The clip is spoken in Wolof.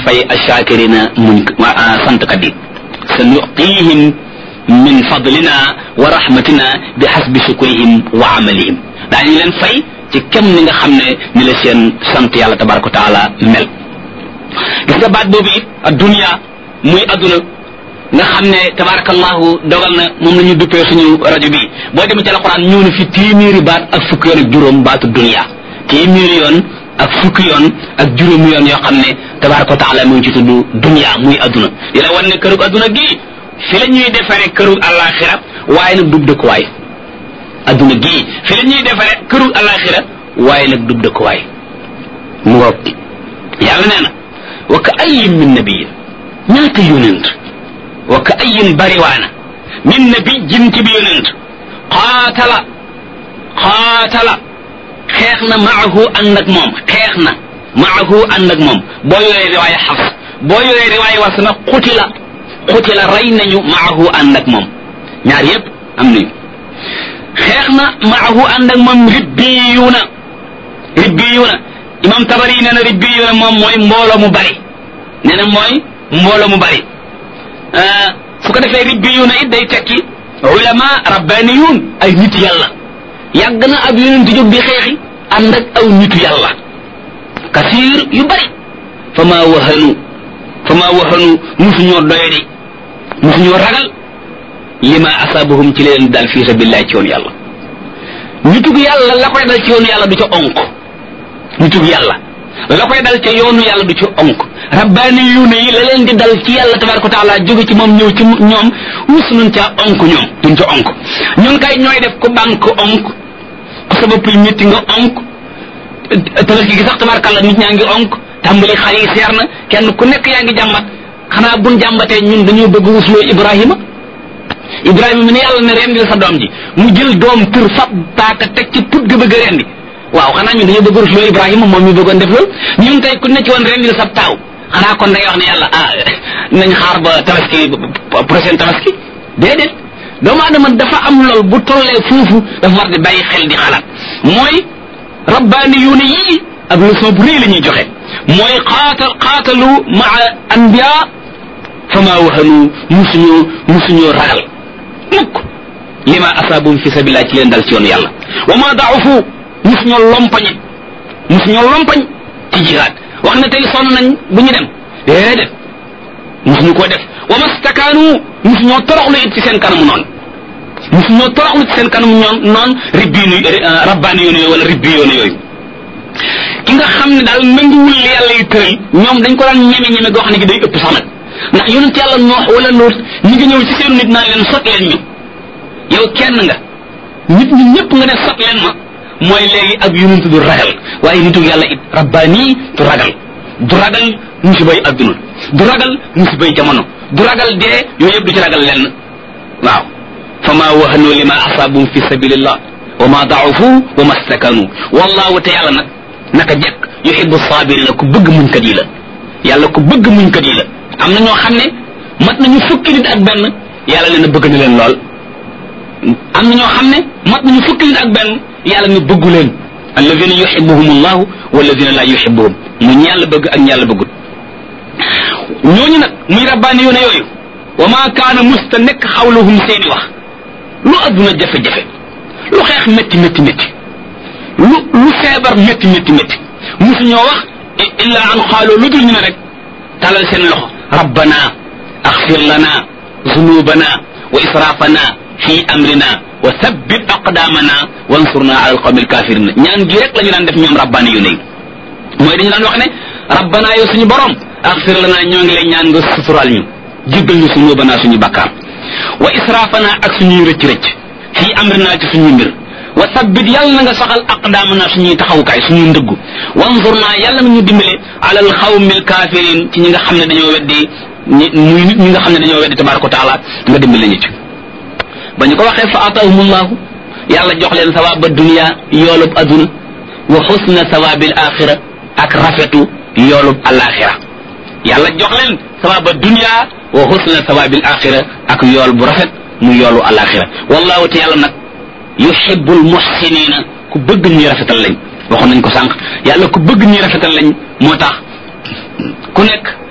fay ashakirina muñ santkat yi sa nuqihim min fadlina wa rahmatina bi xasbi shukrihim wa amalihim daañu leen fay ci kem ni nga xam ne ni la seen sant yàlla tabaraka wa taala mel gis nga baat boobu it adduniya muy adduna nga xam ne tabarakallahu dogal na moom la ñu duppee suñu rajo bi boo demee ci alquran ñëw na fi téeméeri baat ak fukki yoon ak juróom baatu dunia téeméeri yoon ak fukki yoon ak juróomi yoon yoo xam ne tabaraka wa taala mu ngi ci tudd dunia muy adduna di la wan ne kërug adduna gii fi la ñuy defaree kërug alaxira waaye nag dub dëkkuwaay adduna gii fi la ñuy defaree kërug alaxira waaye nag dub dëkkuwaay mu ngoog yàlla nee na wa ka ayin min nabiyin ñaata yonent wa ka ayin bariwaana min nabijin ci bi yonent qaatala qaatala xeex na maahu ànd ak moom xeex na maahu ànd ak moom boo yoree riwaaya xafs boo yoree riwaaya was na xutila xutila rey nañu maahu ànd ak moom ñaar yépp am nañu xeex na maahu ànd ak moom ribbiyuuna ribbiyuuna imam tabari nee na ribbiyuuna moom mooy mbooloo mu bari nee na mooy mbooloo mu bari su ko defee ribbiyuuna it day tekki ulama rabbaniyuun ay nit yàlla yàgg na ab yonent jóg di xeexi ànd ak aw nitu yàlla kasiir yu bari fa maa wahanu fa maa wahanu musuñoo doyadi musuñoo ragal lima asaabahum ci leen dal fi sabilillah ci yoonu yàlla nitug yàlla la koy dal ci yoonu yàlla du ca onk nitug yàlla la koy dal ca yoonu yàlla du ca onk rabbaani yuune yi la leen di dal ci yàlla tabaraka wa taala jóge ci moom ñëw ci ñoom mus nañ caa onk ñoom duñ ca onk ñun kay ñooy def ku banque onk ku sa bopp yi métti nga onk tabaski gi sax tabarakàlla nit ñaa ngi onk tàmbali xale yi seer na kenn ku nekk yaa ngi jàmbat xanaa buñ jàmbatee ñun dañoo bëgg wusloo ibrahima ibrahima mi ne yàlla ne rendil sa doom ji mu jël doom tër fab paaka teg ci put ga bëgg a rendi waaw xanaa ñun dañoo bëgg wusloo ibrahima moom mi bëggoon def loolu ñun tey ku ne ci woon rendil sa taaw xanaa kon day wax ne yàlla ah nañ xaar ba tabaski prochaine tabaski déedéet doomu adama dafa am lool bu tollee foofu dafa war di bàyyi xel di xalaat mooy rabbaani yuune yii ab leçon bu rëy la ñuy joxe mooy xaatal xaatalu maa anbiya fama wahanu musuñoo musuñoo ragal mukk lima asaabum fi sabilillah ci leen dal ci yoonu yàlla wa ma daafu musuñoo lompañe musuñoo lompañ ci jihaad wax na tey sonn nañ bu ñu dem déedéet musuñu ko def wa mastakaanu musuñoo toroxlu it ci seen kanamu noonu musuñoo toroxlu ci seen kanamu ñoon noonu ribbiinu rabbaani yoonu yooyu wala ribbi yoonu yooyu ki nga xam ne daal nanguwul li yàlla yu tëral ñoom dañ ko daan ñeme ñeme goo xam ne gi day ëpp sax nag ndax yonent yàlla noox wala lool ñi ngi ñëw ci seen nit naan leen sot leen ñu yow kenn nga nit ñi ñëpp nga ne sot leen ma mooy léegi ab yonent du ragal waaye nitu yàlla it rabbaani du ragal du ragal musibay adduna du ragal musibay jamono du ragal dee yooyu yëpp du ci ragal lenn waaw fa ma wahanu lima asaabum fi sabilillah wa ma daafu wa ma stakanu wallahu te yàlla nag naka jekk yuhibbu sabirina ku bëgg muñkat yi la yàlla ku bëgg muñkat yi la am na ñoo xam ne mat nañu fukki nit ak benn yàlla ne na bëgg na leen lool am na ñoo xam ne mat nañu fukki nit ak benn yàlla ne bëggu leen alladina yuhibbuhum allahu walladina la yuhibbuhum mu ñàlla bëgg ak ñàlla bëggut ñooñu nag muy rabbaani yoone yooyu wa ma kaana musta nekk xawluhum seeni wax lu adduna jafe-jafe lu xeex métti métti métti lu lu feebar métti métti métti musu ñoo wax illa an xaaloo lu dul ñu ne rek talal seen loxo rabbana axfir lana zunubana wa israfana fi amrina wa thabbit aqdamana wansurna ala alqawmi alkafirina ñaan gi rek la ñu daan def ñoom rabbaani yu ne mooy dañu daan wax ne rabbana yow suñu borom axfir lana ñoo ngi lay ñaan nga sutural ñu jéggal ñu zunubana suñu bakkaar wa israfana ak suñuy rëcc rëcc fi amrina ci suñu mbir wa sabbit yàlla na nga saxal aqdaamana suñuy taxawukaay suñuy ndëggu wanzur naa yàlla na ñu dimbale alal xawmil kafirin ci ñi nga xam ne dañoo weddi ñi muy nit ñi nga xam ne dañoo weddi tabaraka wa taala nga dimbale ñu ci ba ñu ko waxee fa atahumullahu yàlla jox leen sawaaba dunia yoolub aduna wa xusna sawabil axira ak rafetu yoolub alaxira yàlla jox leen sawaaba dunia wa xusna sawabil axira ak yool bu rafet mu yoolu alaxira wallahu te yàlla nag yuhibbul muhsinina ku bëgg ñuy rafetal lañ waxoon nañ ko sànq yàlla ku bëgg ñuy rafetal lañ moo tax ku nekk